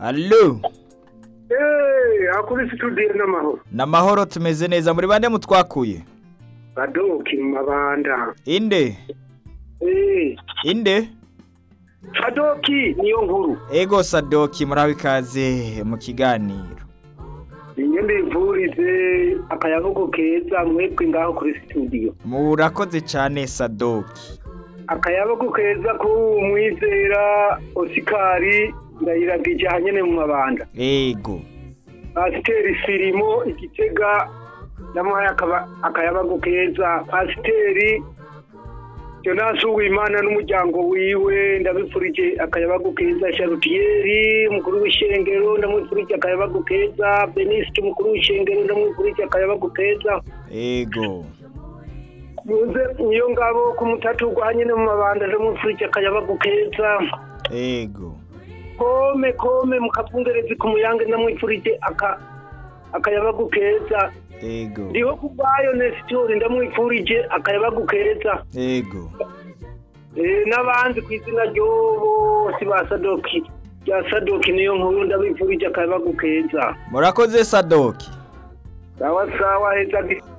Allo Eh, akuri studio n'amahoro. namahoro tumeze neza muri bande mutwakuye Badoki mu mabanda. inde Eh, inde Badoki niyo nkuru. ego sadoki muraho ikaze mu kiganiro Ninyo mbivurize akayabugu keza mwebwe ngaho kuri studio. murakoze cyane sadoki Akayabugu keza ku mwizera Osikari ndayiragije hanyene mu mabanda. ego Pasiteri Sirimo igitega namuhaye akaba akayabagu keza. Pasiteri Jonas Uwimana n'umuryango wiwe ndabifurije akayabagu keza Charutieri umukuru w'ishengero ndamwifurije akayabagu keza Beniste umukuru w'ishengero ndamwifurije akayabagu keza ego muze niyo ngabo ku mutatu ugwanye no mu mabanda ndamwifurije akayabagu keza ego kome kome mukavungerezi ku muyange ndamwifurije aka akayabagu keza ego ndiho kubwayo Nestor ndamwifurije akayabagu keza ego Eh, n'abandi ku izina ry'ubu si ba sadoki rya sadoki niyo nkuru ndabifurije akayabagu keza murakoze sadoki sawa sawa heza